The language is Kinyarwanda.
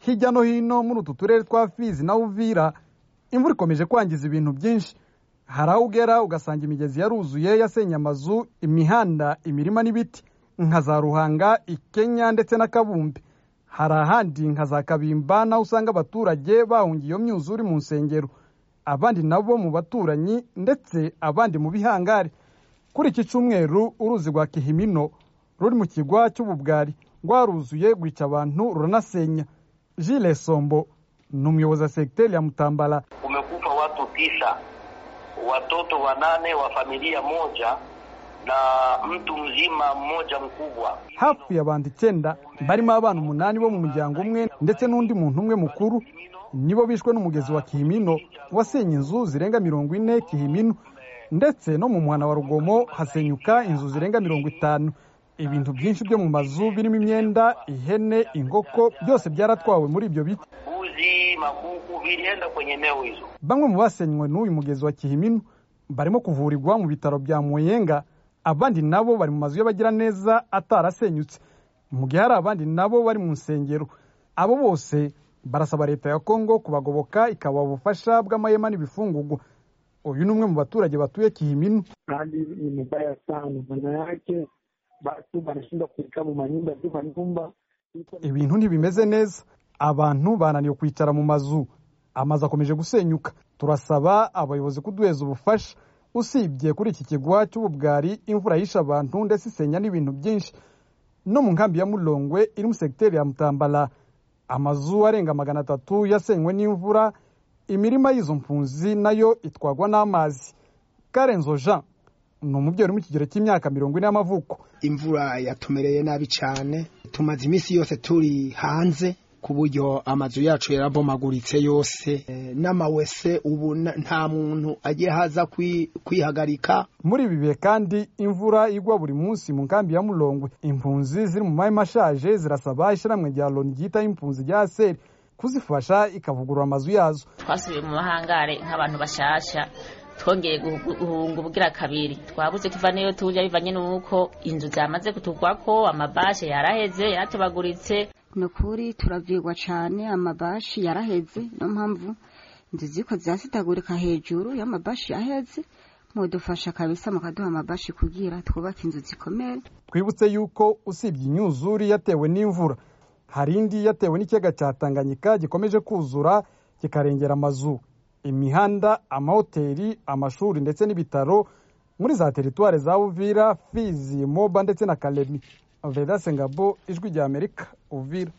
hirya no hino muri utu turere twa fizi na uvira imvura ikomeje kwangiza ibintu byinshi hari aho ugera ugasanga imigezi yaruzuye yasenye amazu imihanda imirima n'ibiti nka za ruhanga ikenya ndetse na kabumbe hari ahandi nka za kabimba naho usanga abaturage bahungiye iyo myuzure mu nsengero abandi nabo mu baturanyi ndetse abandi mu bihangari kuri iki cyumweru uruzi rwa kihimino ruri mu kigwa cy'ububwari rwaruzuye rwica abantu ruranasenya jile sombo ni umuyobozi wa segiteri ya mutambara kumekufa watu tisa, watoto wanane wa familia moja na mtu mzima mmoja mkubwa. hapfuye abantu icyenda barimo abana umunani bo mu muryango umwe ndetse n'undi muntu umwe mukuru nibo bishwe n'umugezi wa kihimino wasenye inzu zirenga mirongo ine kihimino ndetse no mu muhana wa rugomo hasenyuka inzu zirenga mirongo itanu ibintu byinshi byo mu mazu birimo imyenda ihene inkoko byose byaratwawe muri ibyo biti Mbuzi, makuku vilienda kwenye eneo hizo. bamwe mu basenywe n'uyu mugezi wa kihimino barimo kuvurirwa mu bitaro bya muyenga abandi nabo bari mu mazu y'abagiraneza atarasenyutse mu gihe hari abandi nabo bari mu nsengero abo bose barasaba leta ya kongo kubagoboka ikabaha ubufasha bw'amahema n'ibifungugwa uyu ni umwe mu baturage batuye kihimino hali ni mubaya sana. Maana yake watu wanashindwa kuikaa manyumba juu manyumba ibintu ntibimeze neza abantu bananiwe kwicara mu mazu amazu akomeje gusenyuka turasaba abayobozi kuduheza ubufasha usibye kuri iki kigwa cy'ububwari imvura yishe abantu ndetse isenya n'ibintu byinshi no mu nkambi ya murongwe iri mu segiteri ya mutambara amazu arenga magana atatu yasenywe n'imvura imirima y'izo mpunzi nayo itwagwa n'amazi karenzo jean ni umubyeyi uri mu kigero cy'imyaka mirongo ine y'amavuko imvura yatumereye nabi cyane tumaze iminsi yose turi hanze ku buryo amazu yacu yarabomaguritse yose Eh, n'amawese ubu na- nta muntu agiye haza kwi- kwihagarika muri ibi bihe kandi imvura igwa buri munsi mu nkambi ya murongwe impunzi ziri mu mahema ashaje zirasaba ishyirahamwe rya loni ryitaho impunzi rya aseri kuzifasha ikavugurura amazu yazo twasubiye mu mahangare nk'abantu bashasha twongeye guhu- guhunga ubwira kabiri twabuze tuva n'iyo tujya bivanye n'uko inzu zamaze kutugwako amabashe yaraheze yaratobaguritse ni ukuri turavirwa cyane amabashi yaraheze niyo mpamvu inzu ziko zasitagurika hejuru y'amabashi yaheze mudufasha kabisa mukaduha amabashi kugira twubake inzu zikomeye twibutse yuko usibye imyuzure yatewe n'imvura hari indi yatewe n'ikiyaga cya tanganyika gikomeje kuzura kikarengera amazu imihanda amahoteli amashuri ndetse n'ibitaro muri za teritwari za uvira fizi moba ndetse na karemi vedase ngabo ijwi rya amerika uvira